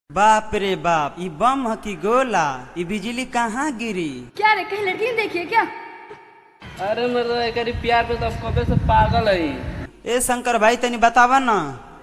बाप रे बाप ई बम ह की गोला ई बिजली कहाँ गिरी क्या रे कहीं लड़की ने देखी है क्या अरे मतलब एकरी प्यार पे तो हम कबे से पागल है ए शंकर भाई तनी बतावा ना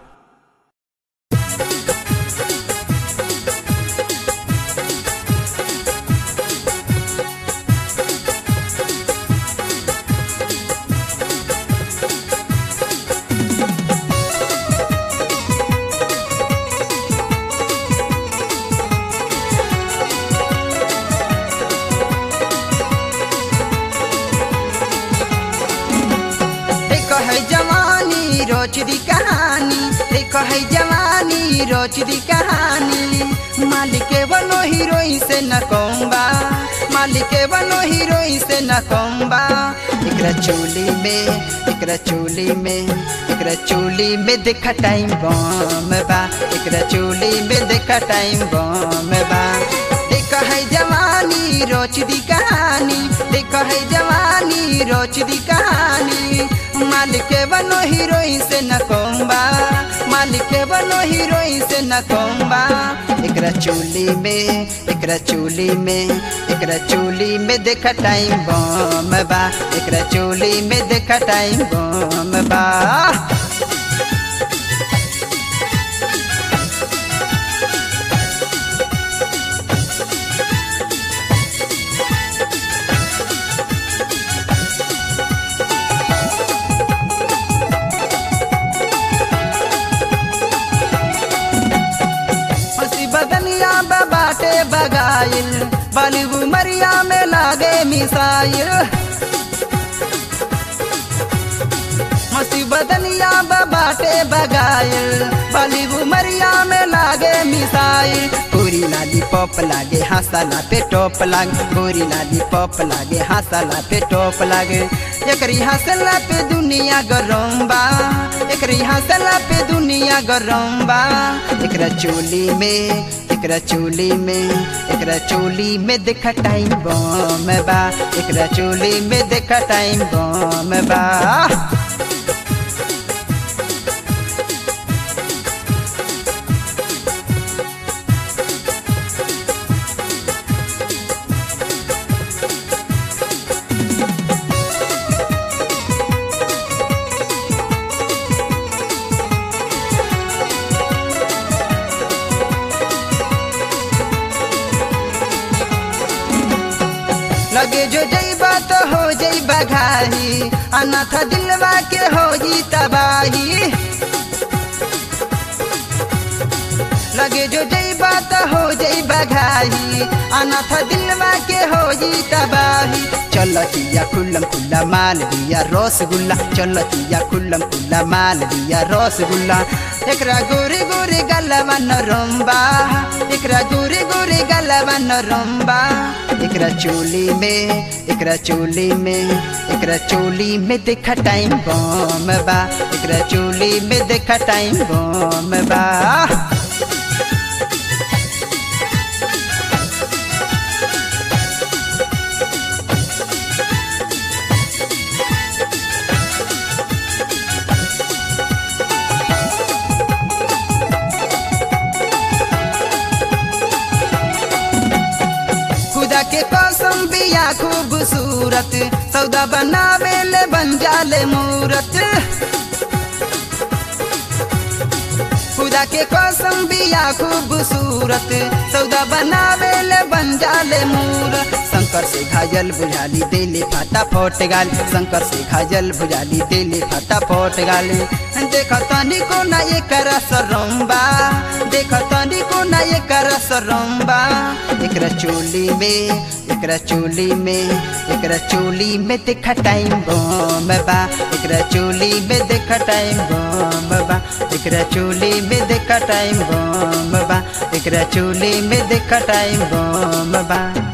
देखो है जवानी रोज दी कहानी देखो है जवानी रोज दी कहानी मालिक बनो हीरोइन से न कौम्बा मालिक बनो हीरोइन से न कौम्बा एकरा चोली में एकरा चोली में एकरा चोली में देखा टाइम बम बा एकरा चोली में देखा टाइम बम बा देखो है जवानी रोज दी कहानी देखो है जवानी रोज दी कहानी मालिक बनो हीरोइन से न कौम्बा मालिक बनो हीरोइन से न कौम्बा एकरा चोली में एकरा चोली में एकरा चोली में देखा टाइम बम बा एकरा चोली में देखा टाइम बम बा हंसी बदनिया बाटे बगाइल बाली उमरिया में लागे मिसाइल हंसी बदनिया बाटे बगाइल बाली उमरिया में लागे मिसाइल गोरी लाली पॉप लागे हंसला पे टॉप लागे गोरी लाली पॉप लागे हंसला पे टॉप लागे एकरी हंसला पे दुनिया गरम बा एकरी हंसला पे दुनिया गरम बा एकरा चोली में एकरा चोली में एकरा चोली में देखा टाइम बम बा एकरा चोली में देखा टाइम बम बा लगे जो जईबा तो हो जईबा घाही अनाथ दिलवा के हो जी तबाही लगे जो जईबा तो हो जईबा घाही अनाथ दिलवा के हो जी तबाही चलतिया खुल्लम खुल्ला माल दिया रसगुल्ला चलतिया खुल्लम खुल्ला माल दिया रसगुल्ला एकरा गोरे गोरे गलवा नरम्बा एकरा गोरे गोरे गलवा नरम्बा एकरा चोली में एकरा चोली में एकरा चोली में देखा टाइम बम बा एकरा चोली में देखा टाइम बम बा खुदा के कसम बिया खूबसूरत सौदा बनावे ले बन जाले मूरत खुदा के कसम बिया खूबसूरत सौदा बनावे ले बन जाले मूरत शंकर से घायल बुझाली देले फाटा फोट गाल शंकर से घायल बुझाली देले फाटा फोट गाल देख तनी को ना ये कर सरम्बा देख तनी को ना ये कर सरम्बा एकरा चोली में एकरा चोली में एकरा चोली में देखा टाइम बम बा एकरा चोली में देखा टाइम बम बा एकरा चोली में देखा टाइम बम बा एकरा चोली में देखा टाइम बम बा